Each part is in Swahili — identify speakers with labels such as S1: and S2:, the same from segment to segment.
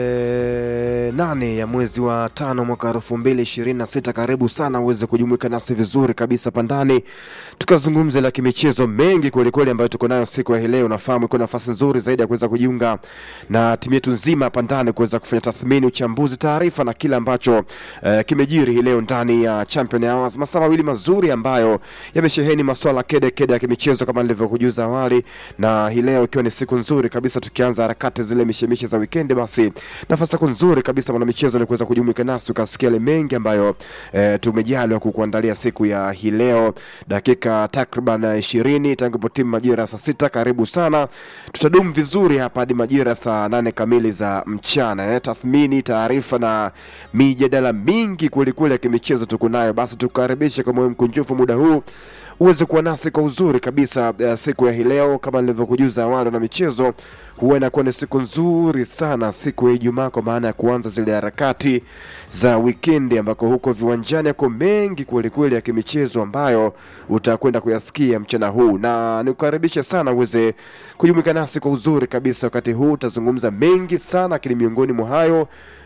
S1: E, nane ya mwezi wa tano mwaka elfu mbili ishirini na sita. Karibu sana uweze kujumuika nasi vizuri kabisa pandani, tukazungumza la kimichezo mengi kwelikweli ambayo tuko nayo siku ya hii leo. Nafahamu iko nafasi nzuri zaidi ya kuweza kujiunga na timu yetu nzima pandani kuweza kufanya tathmini, uchambuzi, taarifa na kile ambacho e, kimejiri hii leo ndani ya Champion Hours, masaa mawili mazuri ambayo yamesheheni maswala kede kede ya kimichezo kama nilivyokujuza awali, na hii leo ikiwa ni siku nzuri kabisa tukianza harakati zile mishemishe za wikendi, basi nafasi yako nzuri kabisa mwana michezo ni kuweza kujumuika nasi ukasikia yale mengi ambayo e, tumejaliwa kukuandalia siku ya hii leo, dakika takriban ishirini tangu ipo timu majira ya saa sita. Karibu sana, tutadumu vizuri hapa hadi majira ya saa nane kamili za mchana eh, tathmini, taarifa na mijadala mingi kwelikweli ya kimichezo tuko nayo. Basi tukaribishe kwa moyo mkunjufu muda huu uweze kuwa nasi kwa uzuri kabisa uh, siku ya hii leo. Kama nilivyokujuza awali na michezo, huwa inakuwa ni siku nzuri sana siku ya Ijumaa, kwa maana ya kuanza zile harakati za wikendi, ambako huko viwanjani yako mengi kwelikweli ya kimichezo ambayo utakwenda kuyasikia mchana huu, na nikukaribisha sana uweze kujumuika nasi kwa uzuri kabisa. Wakati huu utazungumza mengi sana, lakini miongoni mwa hayo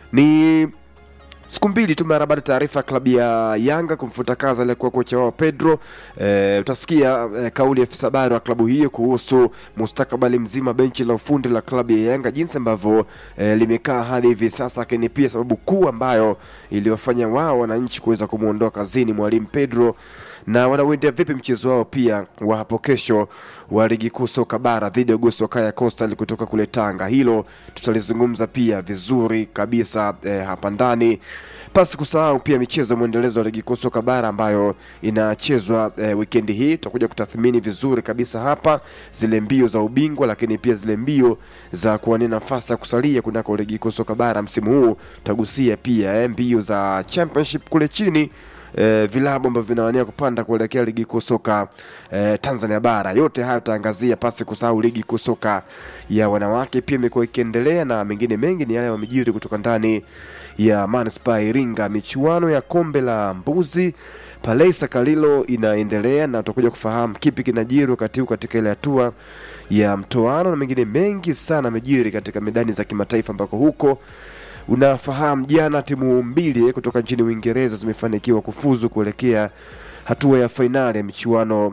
S1: ni siku mbili tu mara baada ya taarifa ya klabu ya Yanga kumfuta kazi aliyekuwa kocha wao Pedro. E, utasikia e, kauli ya afisa habari wa klabu hiyo kuhusu mustakabali mzima benchi la ufundi la klabu ya Yanga jinsi ambavyo e, limekaa hadi hivi sasa, lakini pia sababu kuu ambayo iliwafanya wao wananchi kuweza kumwondoa kazini mwalimu Pedro na wanauendea vipi mchezo wao pia wa hapo kesho wa ligi kuu soka bara dhidi ya Goso Kaya Coastal kutoka kule Tanga. Hilo tutalizungumza pia vizuri kabisa eh, hapa ndani, pasi kusahau pia michezo mwendelezo wa ligi kuu soka bara ambayo inachezwa eh, wikendi hii. Tutakuja kutathmini vizuri kabisa hapa zile mbio za ubingwa, lakini pia zile mbio za kuwania nafasi ya kusalia kunako ligi kuu soka bara msimu huu. Tutagusia pia eh, mbio za championship kule chini eh, vilabu ambavyo vinawania kupanda kuelekea ligi kuu soka eh, Tanzania bara. Yote hayo tutaangazia, pasi kusahau ligi kuu soka ya wanawake pia imekuwa ikiendelea, na mengine mengi ni yale yamejiri kutoka ndani ya manispaa Iringa. Michuano ya kombe la mbuzi pale Sakalilo inaendelea na tutakuja kufahamu kipi kinajiri wakati huu katika ile hatua ya mtoano, na mengine mengi sana amejiri katika medani za kimataifa ambako huko unafahamu jana timu mbili kutoka nchini Uingereza zimefanikiwa kufuzu kuelekea hatua ya fainali ya michuano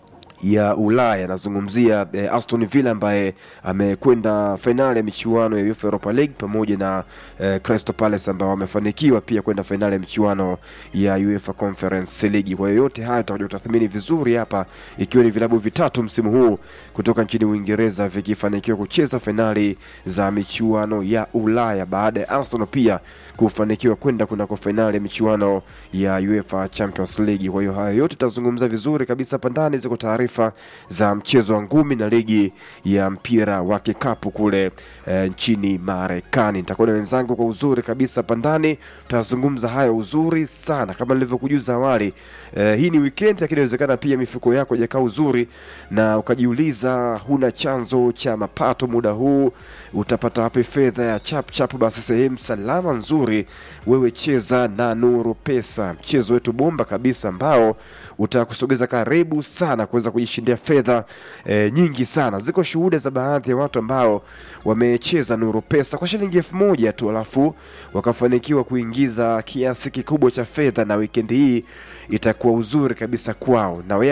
S1: ya Ulaya. Nazungumzia eh, Aston Villa ambaye amekwenda fainali ya michuano ya UEFA Europa League pamoja na eh, Crystal Palace ambao wamefanikiwa pia kwenda fainali ya michuano ya UEFA Conference League. Kwa hiyo yote haya tutakuja kutathmini vizuri hapa, ikiwa ni vilabu vitatu msimu huu kutoka nchini Uingereza vikifanikiwa kucheza fainali za michuano ya Ulaya baada ya Arsenal pia kufanikiwa kwenda kunako fainali ya michuano ya UEFA Champions League. Kwa hiyo haya yote tutazungumza vizuri kabisa hapa ndani, ziko taarifa za mchezo wa ngumi na ligi ya mpira wa kikapu kule e, nchini Marekani. Nitakuwa na wenzangu kwa uzuri kabisa hapa ndani, tutazungumza hayo uzuri sana kama nilivyokujuza awali. E, hii ni weekend, lakini inawezekana pia mifuko yako haijakaa uzuri na ukajiuliza huna chanzo cha mapato muda huu, utapata wapi fedha ya chap chap? Basi sehemu salama nzuri, wewe cheza na Nuru Pesa, mchezo wetu bomba kabisa ambao utakusogeza karibu sana kuweza kujishindia fedha e, nyingi sana. Ziko shuhuda za baadhi ya watu ambao wamecheza Nuru Pesa kwa shilingi elfu moja tu alafu wakafanikiwa kuingiza kiasi kikubwa cha fedha, na wikendi hii itakuwa uzuri kabisa kwao na